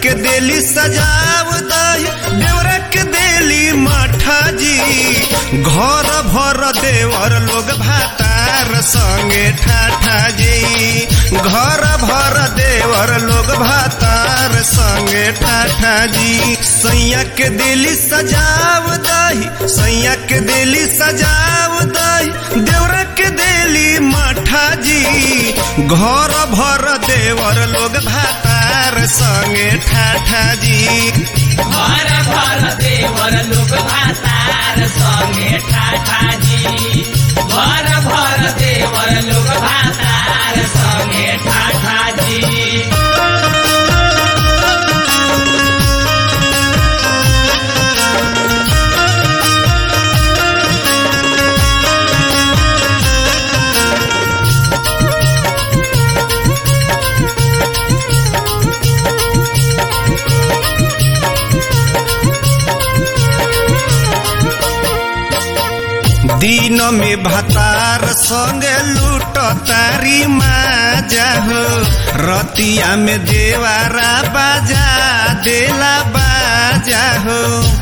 के देली सजाव दही देवरा के देली मठा जी घर भर देवर लोग भातार संगे ठाठा जी घर भर देवर लोग भातार संगे ठाठा जी सैया के देली सजाव दही सैया के देली सजाव दही देवरा के देली मठा जी घर भर देवर लोग भातार संगे ठाठा जी घर घर देवर लोग भातार संगे ठाठाजी घर घर देवर लोग भातार संगे ठाठाजी दिन में भतार संगे लूट तारी माजा हो रतिया में देवारा बाजा देला बाजा हो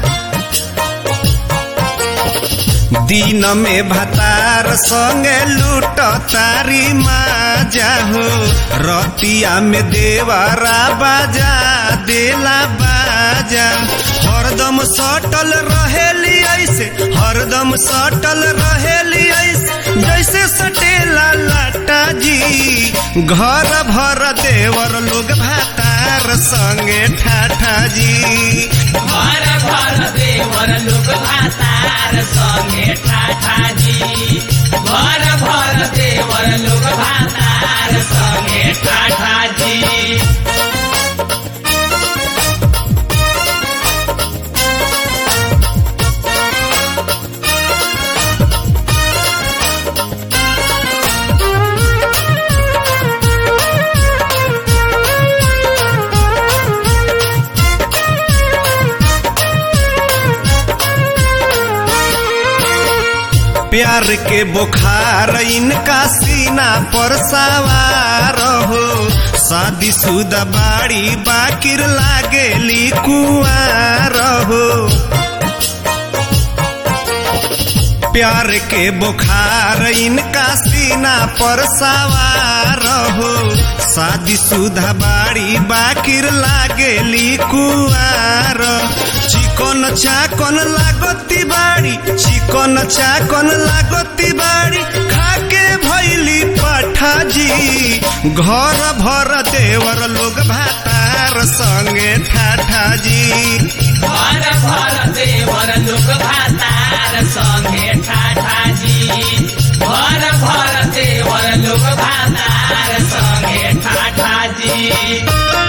दिन में भतार संगे लूट तारी माजा हो रतिया में देवारा बाजा देला बाजा हरदम सटल रहेली ऐसे हरदम सटल रहेली ऐसे जैसे सटेला लाटा जी घर भर देवर लोग भातार संगे ठाठा जी घर घर देवर लोग भातार संगे ठाठाजी घर घर देवर लोग भातार संगे ठाठाजी प्यार के बुखार इनका सीना पर सवार हो शादी शुदा बाड़ी बाकिर लागेली कुआर हो प्यार के बुखार इनका सीना पर सवार हो शादी शुदा बाड़ी बाकिर लागेली कुआर चिकन चाकन लागती बाड़ी चिकन चाकन लागती बाड़ी खाके भैली पठा जी घर भर देवर लोग भातार संगे ठाठा जी घर घर देवर लोग भातार संगे ठाठाजी घर घर देवर लोग भातार संगे ठाठाजी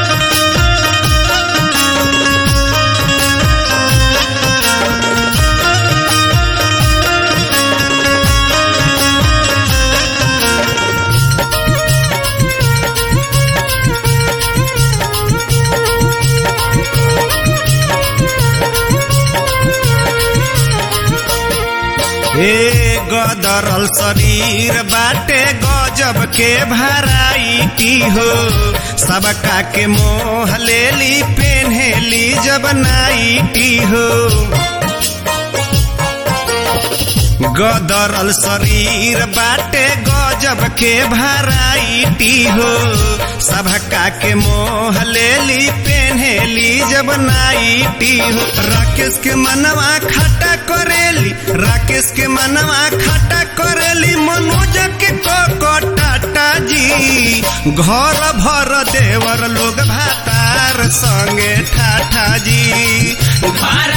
हे गदरल शरीर बाटे गजब के भराई हो सबका के मोह लेली पेन्हेली जब नाइटी हो गदरल शरीर बाटे गजब के भराइटी हो सबका के मोह लेली पेन्हेली जब नाइटी हो राकेश के मनवा खटा करेली राकेश के मनवा खटा करेली मनोज के को टाटा जी घर भर देवर लोग भातार संगे ठाठा जी घर